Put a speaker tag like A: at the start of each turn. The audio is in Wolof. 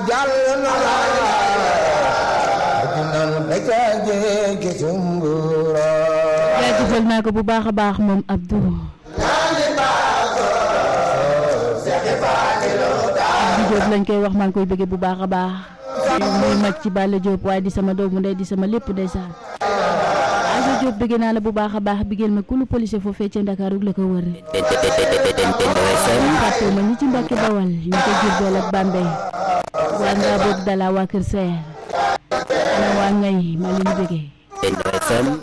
A: jàll na la ajunan beka jéegi sumbura
B: jaajëfal naa ko bu baax a baax moom Abdou Abdou Diop lañ koy wax maa ngi koy bëggee bu baax a baax muy mag ci Balla Diop waaye di sama doomu ndey di sama lépp ndeysaan Abdou Diop bëggee naa la bu baax a baax bigeel ma kulu police foofee ca Ndakaaru la ko wër fàtte ma ñi ci Mbàkke Bawal ñu ko Jurbel ak Bambey waa ngaa boog dala waa Kër Seer ana waa ngay maa leen bëggee